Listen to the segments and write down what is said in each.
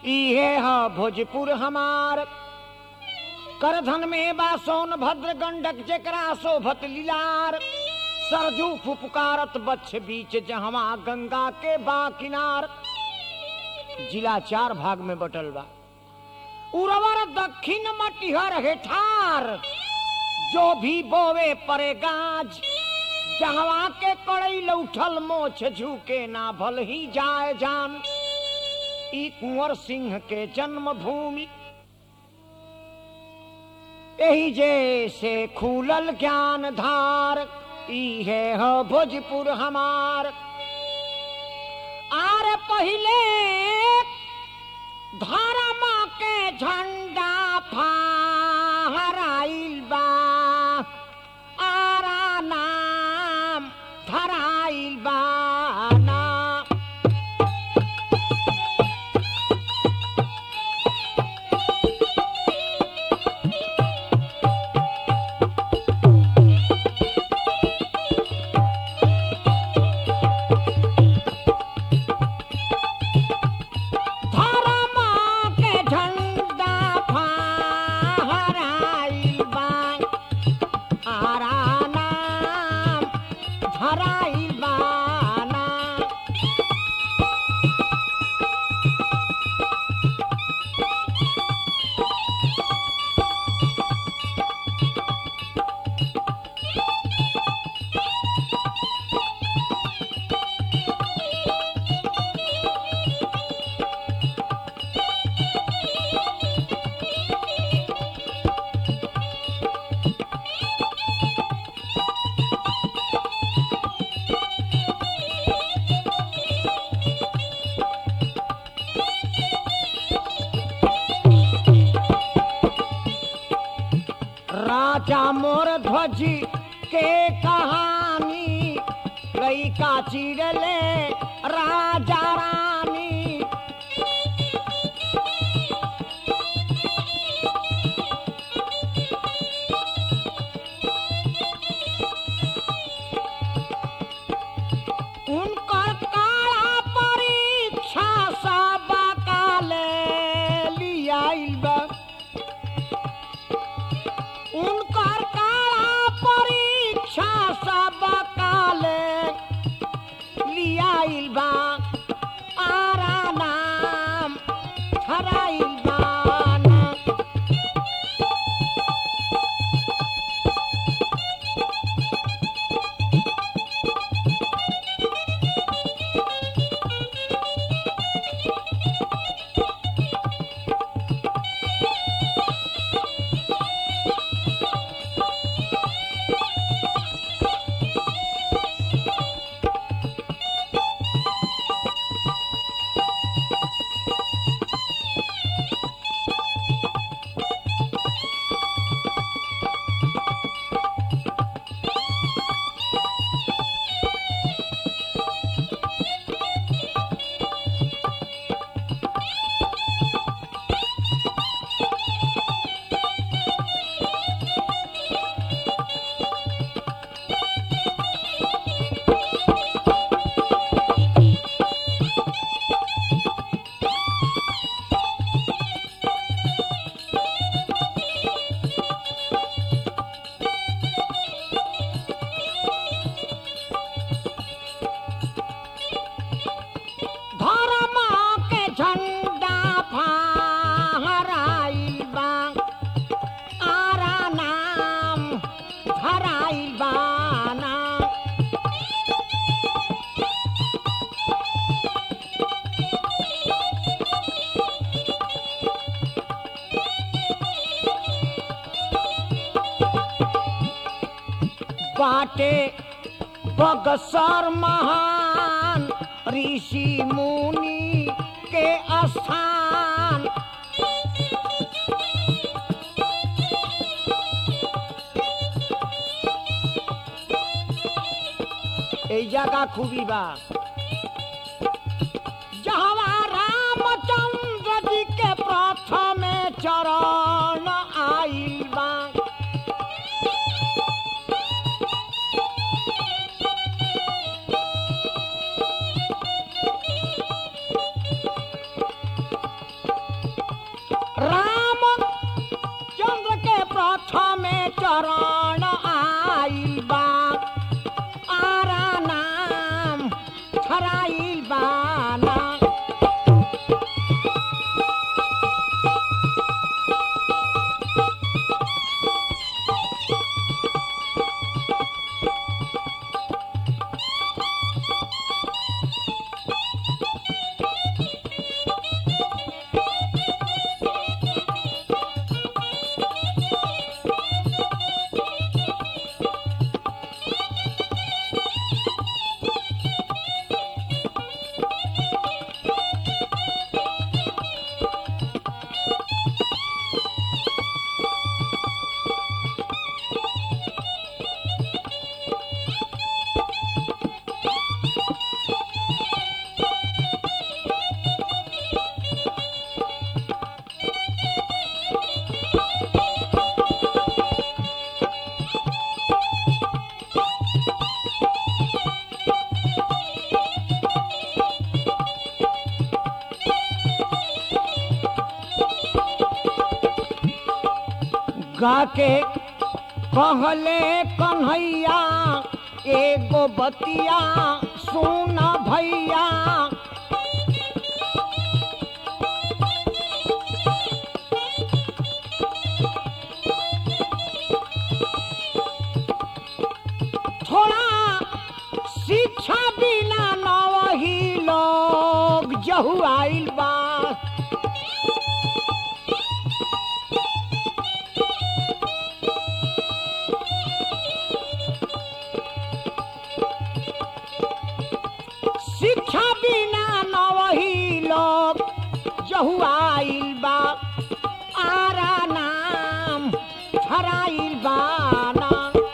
इहे ह भोजपुर हमार करधन में बा सोन भद्र गंडक जेकरा शोभत लीलार सरजू फुपकारत बच्छ बीच जहवा गंगा के बा किनार जिला चार भाग में बटल बा उर्वर दक्षिण मटिहर हेठार जो भी बोवे परे गाज जहवा के कड़ई लौठल मोछ झुके ना भल ही जाए जान ई कुंवर सिंह के जन्म भूमि यही जैसे खुलल ज्ञान धार इहे ह भोजपुर हमार आर पहिले धर्म के झंडा फहराइल बा आरा नाम धराइल बा ना धर्म के झंडा फहराइल बा आरा नाम धराइल बा ना राजा मोर ध्वज के कहानी लइका चिड़ले राजा रानी उनकर काला परीक्षा सब काले लियाइल बा उनकर काला परीक्षा सब काले लियाइल बा आरा नाम ठराइल बा ना। धर्म के झंडा फहराइल बा आरा नाम धराइल बा ना। बाटे बगसर महान ऋषि मुनि के स्थान এই জায়গা খুবই বা जहवा रामचंद्र जी के प्रथमे चरण आइल बा फराइल बाना गाके कहले कन्हैया एगो बतिया सुन भैया थोड़ा शिक्षा बिना नवही लोग जहु आइल बा शिक्षा बिना नवही लोग जहु आइल बा आरा नाम धराइल बाना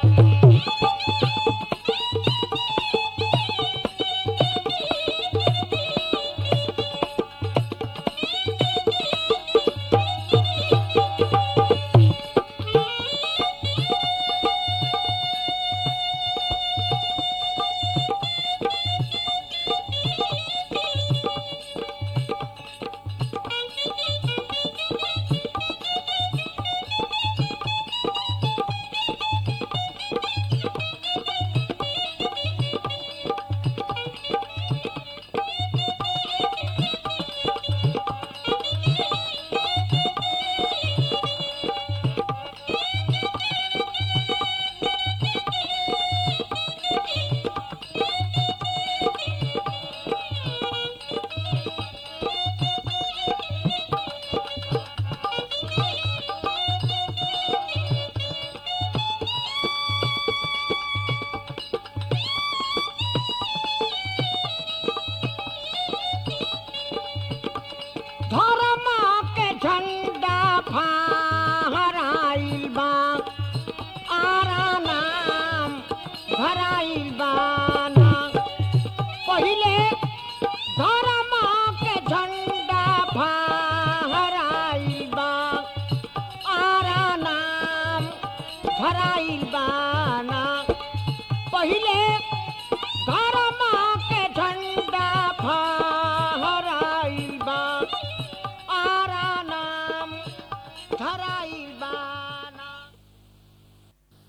धर्म के झंडा फहराइल बा आरा नाम भराइल बाना पहिले धर्म के झंडा फहराइल बा आरा नाम भराइल बाना पहिले